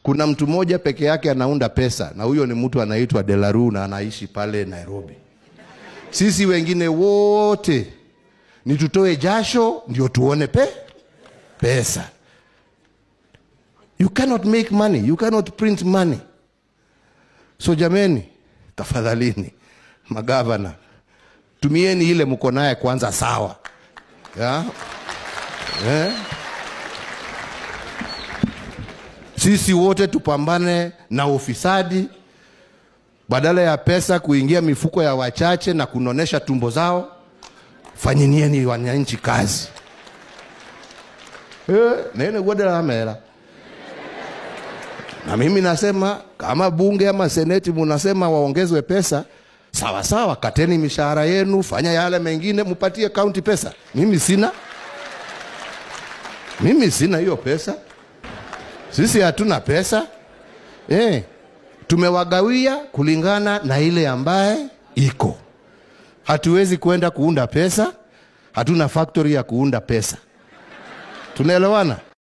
Kuna mtu mmoja peke yake anaunda pesa, na huyo ni mtu anaitwa Delaru na anaishi pale Nairobi. Sisi wengine wote ni tutoe jasho ndio tuone pe pesa. You cannot make money, you cannot print money. So jameni, tafadhalini magavana, tumieni ile mko naye kwanza, sawa ya? Eh? Sisi wote tupambane na ufisadi, badala ya pesa kuingia mifuko ya wachache na kunonesha tumbo zao, fanyinieni wananchi kazi eh, nene godela mera na mimi nasema kama bunge ama seneti munasema waongezwe pesa, sawa sawa, kateni mishahara yenu, fanya yale mengine, mupatie kaunti pesa. Mimi sina, mimi sina hiyo pesa. Sisi hatuna pesa eh, tumewagawia kulingana na ile ambaye iko. Hatuwezi kwenda kuunda pesa, hatuna factory ya kuunda pesa. Tunaelewana?